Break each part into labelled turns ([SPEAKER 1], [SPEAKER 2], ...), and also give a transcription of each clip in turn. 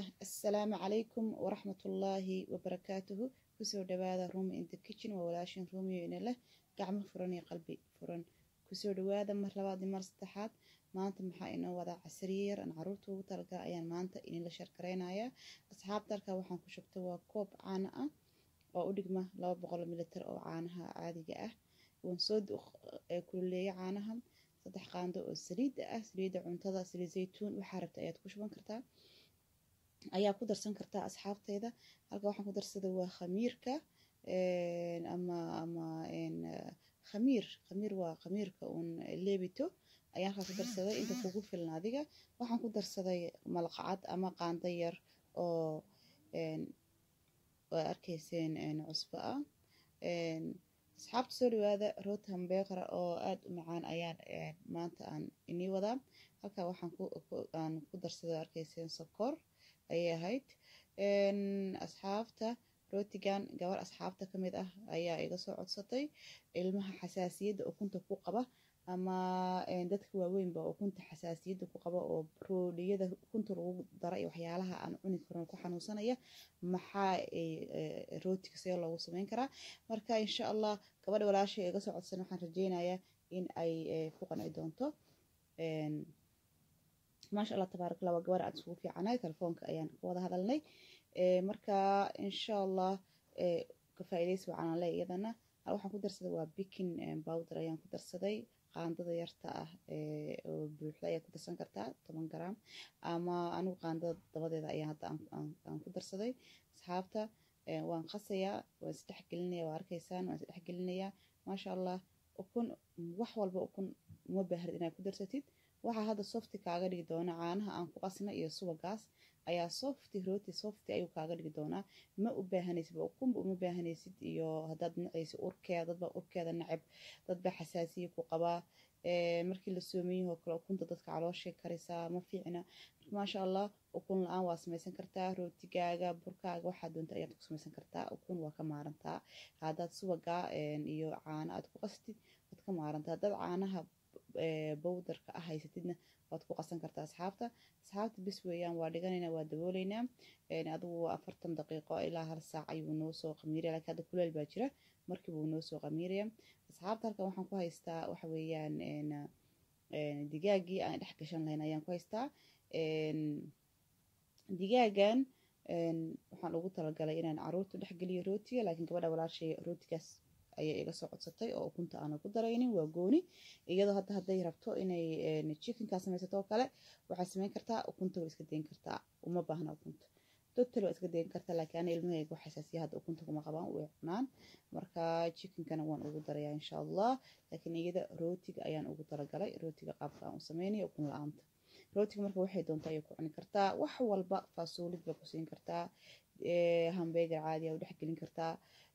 [SPEAKER 1] assalaamu calaykum waraxmatullaahi wabarakaatuhu kusoo dhawaada rumi in the kitchen waa walaashin rumiyo ina leh gacmo furan iyo qalbi furan kusoo dhawaada mar labaad iyo mar saddexaad maanta maxaa inoo wadaa casriye yar aan caruurta ugu talagala ayaan maanta idinla sharkareynayaa asxaabta halkaa waxaan ku shubtay waa koob caano ah oo u dhigma laba boqol militar oo caanaha caadiga ah waan soo kululeeya caanaha saddex qaando oo saliida ah saliida cuntada saliid zaytuun waxaa rabta ayaad ku shuban kartaa ayaa ku darsan kartaa asxaabteeda halka waxaan ku darsaday waa khamiirka ama ama khamiir khamiir waa khamiirka uun leebito ayaan halkaa ku darsaday inta kugu filan adiga waxaan ku darsaday malqacad ama qaando yar oo waa arkayseen cusbo ah asxaabta soo dhawaada root hambeeqara oo aada u macaan ayaan maanta aan inii wadaa halkaa waxaan aan ku darsaday arkayseen sokor ayay ahayd asxaabta rootigan gabar asxaabta ka mid ah ayaa iga soo codsatay ilmaha xasaasiyadda ukunta ku qaba ama dadka waaweynba ukunta xasaasiyadda ku qaba oo roodhiyada ukunta lagu dara iyo waxyaalaha aan cuni karin ku xanuunsanaya maxaa rootiga see loogu sameyn karaa marka insha allah gabadha walaashay iga soo codsan waxaan rajeynayaa in ay ku qanci doonto maasha allah tabaarak allah waa gabar aad isugu fiicanahay telefoonka ayaan ka wada hadalnay marka insha allah ka faa'iidaysi wacanaan le iyadana waxaan ku darsaday waa bikin bowder ayaan ku darsaday qaandada yarta ah oo buuxda ayaa ku darsan kartaa toban gram ama anigu qaandada dabadeeda ayaa hadda aan ku darsaday asxaabta waan qasayaa waan isdhex gelinaya waa arkaysaan waan isdhex gelinayaa maasha allah ukun wax walba ukun uma baahrid inaad ku darsatid waxaa hadda softi kaaga dhigi doona caanaha aan ku qasna iyo subagaas ayaa softi rooti softi ayuu kaaga dhigi doonaa ma u baahanaysid ukunba uma baahanaysid iyo haddaad nacaysid urkeeda dadbaa urkeeda nacab dadbaa xasaasiya ku qabaa markii la soomayahoo kale ukunta dadka calooshay karisaa ma fiicna maasha allah ukun la-aan waa samaysan kartaa rootigaaga burkaaga waxaa doonta ayaad ku samaysan kartaa ukun waa ka maarantaa haddaad subagaa iyo caano aad ku qastid waad ka maarantaa haddaad caanaha bowdarka ah haysatidna waad ku qasan kartaa asxaabta asxaabta bis weeyaan waa dhiganaynaa waa dabooleynaa adigu afartan daqiiqo ilaa hal saac ayuu noo soo qamiiraya laakiin hadda kuleel baa jira markiiba uu noo soo qamiiraya asxaabta halkan waxaan ku haystaa waxa weeyaan digaagii aan dhex gashan lahayn ayaan ku haystaa digaagan waxaan ugu talagalay inaan caruurta dhex geliyo rootiga laakiin gabadha walaashay rootigaas ayay iga soo codsatay oo ukunta aanan ku daraynin waa gooni iyadoo hadda hadday rabto inay chickenkaa samaysato oo kale waxaad samayn kartaa ukunta waa iska dayn kartaa uma baahna ukunta total waa iska dayn kartaa laakiin ana ilmahayga wax xasaasiya hadda ukunta kuma qabaan way cunaan marka chickenkana waan ugu darayaa insha allah laakiin iyada rootiga ayaan ugu talagalay rootiga qaabka aan u samaynayo ukun la-aanta rootiga marka waxay doontaa ayay ku cuni kartaa wax walba faasuulid baa ku siin kartaa hambeegar caadi u dhex gelin kartaa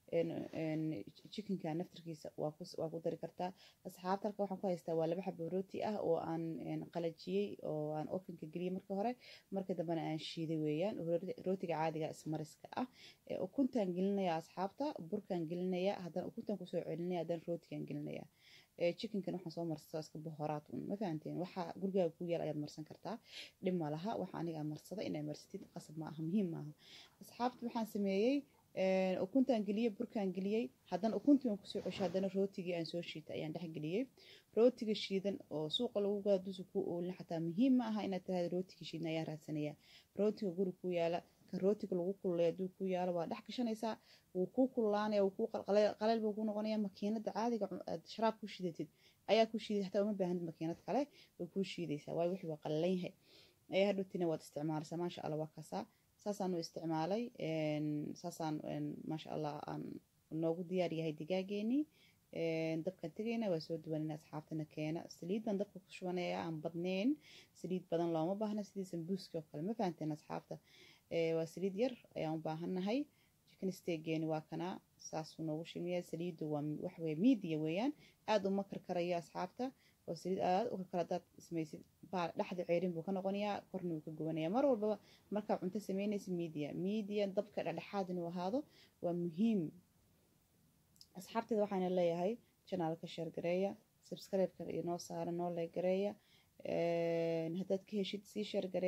[SPEAKER 1] chickenka naftarkiisa waa ku dari kartaa asxaabta halka waxaan ku haystaa waa laba xabo rooti ah oo aan qalajiyey oo aan ofinka geliyey marka hore marka dambena aan shiiday weeyaan rootiga caadiga ismariska ah ukuntaan gelinaya asxaabta burkaan gelinaya haddana ukuntaan kusoo celinaya haddana rootigaan gelinaya chickenkan waxaan soo marsadaa iska bohoraad un ma fahanteen waxa gurigaaga ku yaal ayaad marsan kartaa dhib ma laha waxa aniga marsada inay marsatid qasab ma aha muhiim maaha asxaabta waxaan sameeyey ukuntaan geliyey burkaan geliyey haddana ukuntii aan kusoo ceshay haddana rootigii aan soo shiitay ayaan dhex geliyey rootiga shiidan oo suuqa lagu gaado dusu ku oolin xataa muhiim ma aha inaad tiraahda rootiga shiidan ayaa raadsanayaa rootiga guri ku yaala kan rootiga lagu kululay hadduu ku yaalo waa dhex gashanaysaa wuu kuu kululaanaya wuu kuu qaleel buu ku noqonaya makiinada caadiga aad sharaab ku shiidatid ayaa ku shiiday xataa uma baahanid makiinad kale way kuu shiidaysaa waayo wixii waa qalalan yahay ayaa hadhowtina waad isticmaalaysaa maasha allah waa kasaa saasaan u isticmaalay saasaan maasha allah aan noogu diyaar yahay digaageenii dabkaan tegayna waa soo duwanayna asxaabtana keena saliid baan dabka ku shubanaya aan badnayn saliid badan looma baahna sidii sambuuski oo kale ma fahanteen asxaabta waa saliid yar ayaan u baahannahay chicken steegeeni waa kanaa saasuu noogu shimiya saliiddu waa waxweye media weeyaan aada uma karkarayo asxaabta oo saliid aada u karkara hadaad samaysid dhexda ceerin buu ka noqonayaa korna wuu ka gubanaya mar walbaba markaa cunto samaynaysa media media dabka dhexdhexaad inuu ahaado waa muhiim asxaabteeda waxaana leeyahay janaalka sheergareeya subscribe-ka inoo saara noo leegareeya haddaad ka heshid sii sheergaree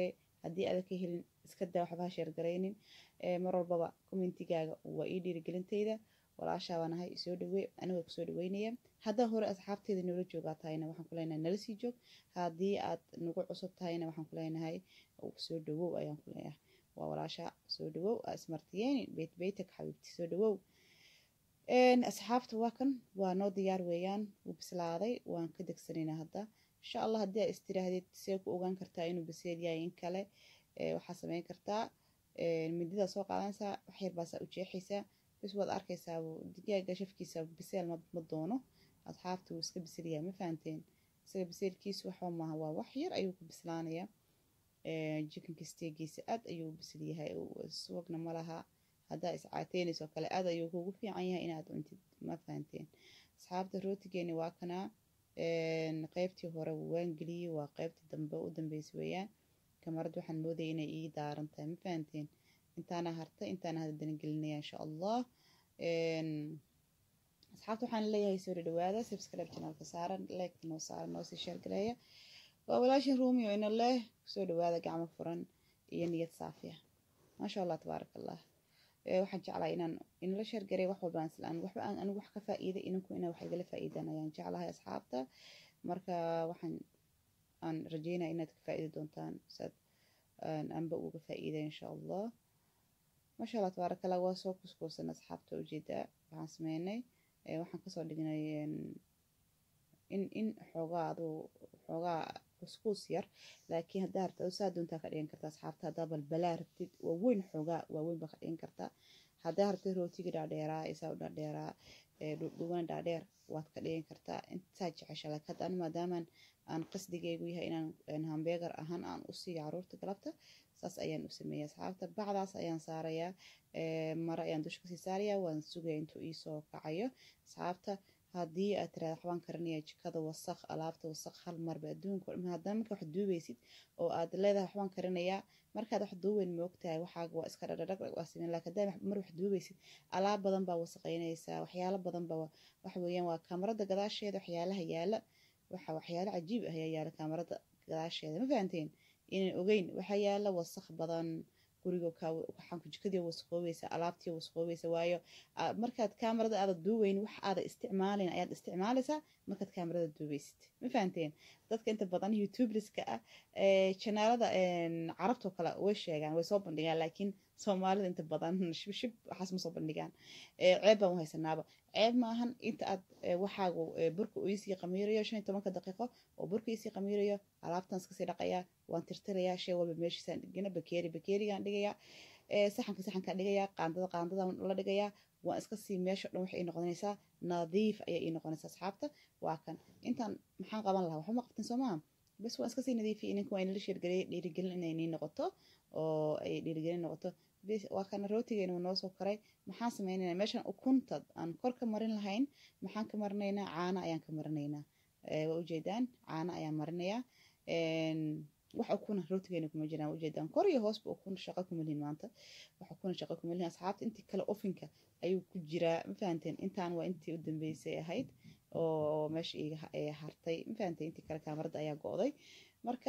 [SPEAKER 1] haddii aadan ka helin iska daa waxba ha sheergaraynin mar walbaba commentigaaga waa ii dhiirigelintayda walaashaa baan ahay soo dhawey anigoo kusoo dhaweynaya haddaan hore asxaabteeda noola joogaa tahayna waxaan ku leenahay nala sii joog haddii aad nagu cusub tahayna waxaan ku leenahay soo dhawow ayaan ku leenahay waa walaasha soo dhawow ismartiyeeni beyt beytak xabiibti soo dhawow asxaabta waa kan waa noo diyaar weeyaan wuu bislaaday waan ka degsanaynaa hadda insha allah haddii aa istiraahdeed see ku ogaan kartaa inuu biseel yahay in kale waxaa sameyn kartaa mididaa soo qaadanaysaa wax yar baasaa u jeexaysaa bis waad arkaysaa digaaga shafkiisa biseel ma doono asxaabta wuu iska bisilyahay ma fahanteen isaga biseelkiisu waxba maaha waa wax yar ayuu ku bislaanayaa jikanka steegiisa aad ayuu u bisil yahay subagna ma laha haddaa iscaateynayso kale aad ayuu kugu fiican yahay inaad cuntid ma fahanteen asxaabta rootigeeni waa kanaa qeybtii hore waan geliyey waa qeybtii dambe u dambeysa weeyaan kamarad waxaan moodaya inay ii daaran tahay ma fahanteen intaana harta intaana hadadana gelinaya insha allah asxaabta waxaan leeyahay soo dhawaada subscribe channelka saaran like noo saaran noo sii share gareeya waa walaashin ruumi oo ina leh soo dhawaada gacmo furan iyo niyad saafiya maasha allah tabaaraka allah waxaan jeclahay inaan inala sheergaray wax walba islaan waxba aan anigu wax ka faa'iiday ininku inaa wax igala faa'iidaan ayaan jeclahay asxaabta marka waxaan aan rajeynaya inaad ka faa'iidi doontaan saad anba uga faa'iida insha allah maasha allah tabaaraka allah waa soo kuskuusan asxaabta ujeedaa waxaan sameynay waxaan kasoo dhignay in in xoogaa aduu xoogaa kuskuus yar laakiin haddaa harta saa doontaa ka dhigan kartaa asxaabta haddaa balbalaa rabtid waaweyn xoogaa waaweyn baa ka dhigan kartaa haddaa hartid rootiga dhaadheeraa isaa u dhaadheeraa dhudhuwan dhaadheer waad ka dhigan kartaa intaa jecesha laakiin hadda anu maadaamaan aan qasdigeygu yahay inaan hambeegar ahaan aan u siiyo caruurta galabta saas ayaan u sameeyay asxaabta bacdaas ayaan saarayaa mare ayaan dusha kasii saarayaa waan sugaya intuu iisoo kacayo asxaabta haddii aad tiraada waxbaan karinaya jikada wasaq alaabta wasaq hal marba adduunka haddana marka wax duubaysid oo aad leedahay waxbaan karinayaa markaad wax duuweyn moogtahay waxaaga waa iska dhadhadhag waa sameyn laakiin haddaa mar wax duubaysid alaab badan baa wasaqaynaysaa waxyaalo badan baa waxa weeyaan waa kaamarada gadaasheeda waxyaalaha yaala waxa waxyaalo cajiib ah ayaa yaala kaamarada gadaasheeda ma fahanteen inaan ogeyn waxaa yaala wasaq badan guriga waxaanku jikadii wasaqoobaysa alaabtii wasaqoobaysa waayo markaad kaamarada aada duuweyn wax aada isticmaalayn ayaad isticmaalaysaa markaad kaamarada duubaysid ma fahanteen dadka inta badan youtuberska ah janaalada carabtoo kale way sheegaan way soo bandhigaan laakiin soomaalida inta badan shibshib waxaas ma soo bandhigaan ceeb baan u haysanaaba ceeb maahan inta aad waxaagu burka uu isii qamiirayo shan iyo tobanka daqiiqo oo burka isii qamiirayo alaabtan iskasii dhaqayaa waan tirtirayaa shay walba meeshiisaan dhigina bakeeri bakeerigaan dhigayaa saxanka saxankaan dhigayaa qaandada qaandadan la dhigayaa waan iska sii meesha dhan waxay ii noqonaysaa nadiif ayay ii noqonaysaa asxaabta waa kan intaan maxaan qaban lahaa waxba ma qabtin soo maaha bas waan iska sii nadiifiyay ininka waa inala sheergeliyay dhiirigelin inay nii noqoto oo ay dhiirigelin noqoto waa kana rootigeena noo soo koray maxaan sameynaynaa meeshan ukunta aan kor ka marin lahayn maxaan ka marinaynaa caano ayaan ka marinaynaa waa ujeedaan caano ayaan marinayaa wax ukuna rootigeena kuma jiraan ujeedaan kor iyo hoosba ukun shaqo kuma lihin maanta wax ukuna shaqo kuma lihin asxaabta intii kale ofinka ayuu ku jiraa ma fahanteen intaan waa intii u dambeysay ahayd oo meesha iga hartay ma fahanteen intii kale kaamarada ayaa go'day marka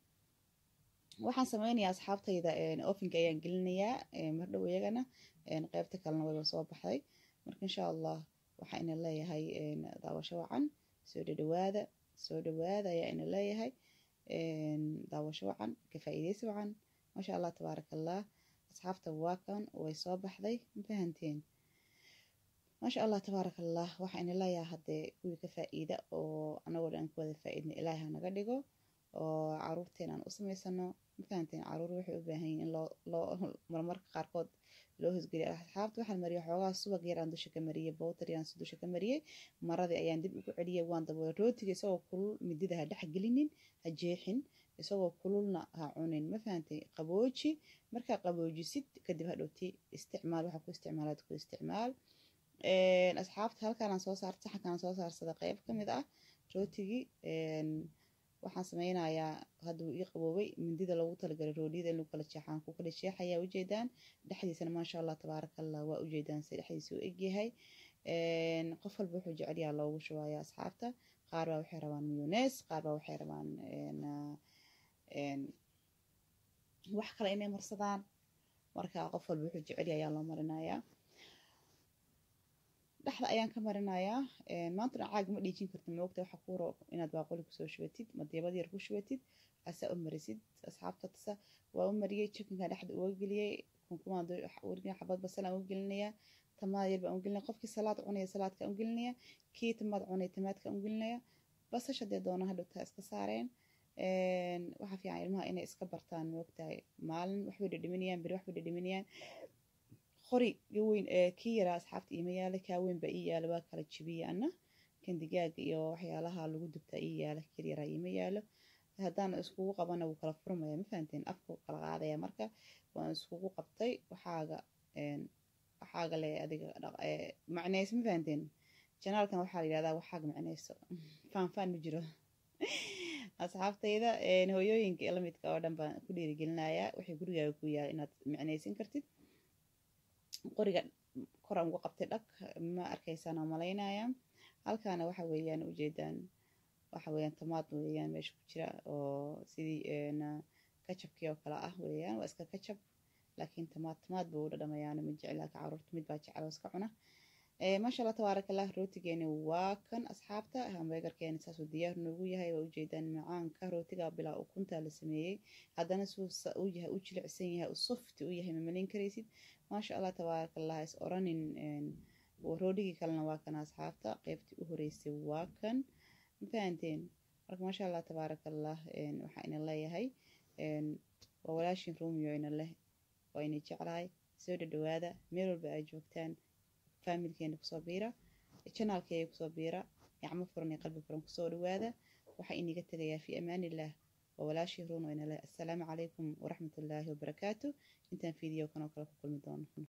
[SPEAKER 1] waxaan sameynayaa asxaabtayda ofinka ayaan gelinayaa mardhow iyagana qeybta kalena wayba soo baxday marka insha allah waxaa ina leeyahay daawasho wacan soo dhadhawaada soo dhawaada ayaa ina leeyahay daawasho wacan ka faa'iidaysi wacan maasha allah tabaaraka allah asxaabta waa kan way soo baxday ma fahanteen maasha allah tabaaraka allah waxaa ina leeyahay haddee kuwii ka faa'iida oo anagoo dhan ka wada faa'iidna ilaahi ha naga dhigo oo caruurteena aan u samaysano mafahanteen caruur waxay u baahan yihin in loo loo marmarka qaarkood loo hosgeliyo asxaabta waxaan mariyay xoogaa subag yar aan dusha ka mariyey bowtar yar aan dusha ka mariyey maradii ayaan dib ugu celiyey waan daboolay rootiga isagoo kulul midida ha dhex gelinin ha jeexin isagoo kululna ha cunin ma fahantay qabooji markaa qaboojisid kadib hadhowti isticmaal waxaa ku isticmaalaad ku isticmaal asxaabta halkaanaan soo saarta saxankaan soo saarsada qeyb ka mid ah rootigii waxaan sameynayaa hadda wuu ii qaboobay mindida loogu talagalay roodhiyada in lagu kala jeexaan ku kala jeexayaa ujeedaan dhexdiisana maasha allah tabaaraka allah waa ujeedaan se dhexdiisa u egyahay qof walba wuxuu jecelyaha loogu shubaaya asxaabta qaar baa waxay rabaan muyones qaar baa waxay rabaan wax kale inay marsadaan marka qof walba wuxuu jecel ayaa loo marinayaa dhexda ayaan ka marinayaa maantana caag ma dhiijin kartid moogta waxa kuu roob inaad baaquli kusoo shubatid madiibad yar ku shubatid asaa u marisid asxaabta tasa waa u mariyey jikinka dhexda uga geliyey kunkumaan xabad basal aan u gelinayaa tamaad yar baan u gelinaya qofkii salaad cunaya salaadka u gelinaya kii tamaad cunaya tamaadka u gelinaya basasha dee doona hadhowtaa iska saareen waxaa fiican ilmaha inay iska bartaan moogtahay maalin waxbay dhadhaminayaan beri waxbay dhadhaminayaan qori weyn kii yaraa asxaabta iima yaala kaa weyn baa ii yaala waa kala jibiya ana kan digaaga iyo waxyaalaha lagu dubtaa ii yaala kir yaraa iima yaalo haddaan iskugu qabana wuu kala furmaya ma fahanteen afku kala qaadaya marka waan iskugu qabtay waxaaga waxaaga le adiga macneys ma fahanteen janaalkan waxaa la yidhahdaa waxaaga macneyso faanfaan ma jiro asxaabtayda hooyooyinka lamidka oo dhan baan ku dhiirigelinayaa waxay gurigaaga ku yaala inaad macneysan kartid qoriga koran uga qabtay dhag ma arkaysaan oo malaynaya halkaana waxa weeyaan ujeedaan waxa weeyaan tamaad weeyaan meesha ku jira oo sidii kajabkii oo kale ah weeyaan waa iska kajab laakiin tamaad tamaad buu u dhadhamayaana ma jecel laakiin caruurta mid baa jecel oo iska cuna maasha allah tabaaraka allah rootigeeni waa kan asxaabta hambeegarkeeni saasuu diyaar noogu yahay waa ujeedaan macaanka rootiga bilaa ukunta la sameeyey haddana suu u yahay u jilicsan yahay u softi u yahay mamalayn karaysid maasha allah tabaaraka allah is oranin roodhigii kalena waa kan asxaabta qeybtii u horeysay waa kan ma fahanteen marka maasha allah tabaaraka allah waxaa ina leeyahay waa walaashin romeo ina leh waa ina jeclahay soo dhadhawaada meel walba ay joogtaan faamilkeena kusoo biira janaalkeega kusoo biira gacmo furan iyo qalbi furan kusoo dhawaada waxaa iniga tegayaa fi amaanillaah waa walaashii ruun oo ina leh assalaamu calaykum waraxmatullaahi wabarakaatu intaan fiideo kan oo kale ku kulmi doono